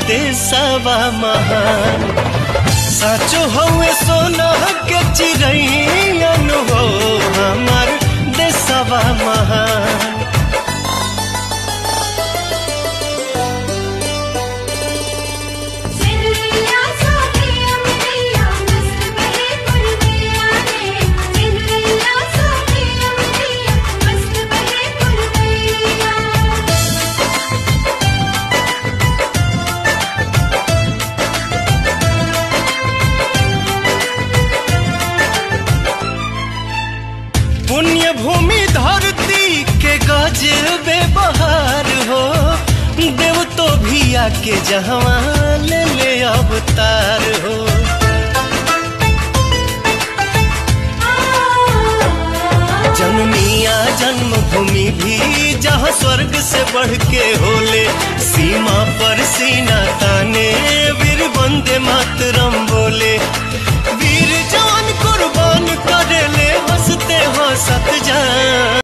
देशवा महान साचो हवे सोना के चिड़ैन हो हमार देशवा महान सिंधिया सोनिया मिलिया मस्त बहे पुरवैया रे सिंधिया सोनिया मिलिया मस्त बहे पुरवैया पुण्य भूमि धरती के गजबे बहार हो देव तो भी आके जहवा ले ले अवतार हो जनमिया जन्मभूमि भी जहाँ स्वर्ग से बढ़ के होले सी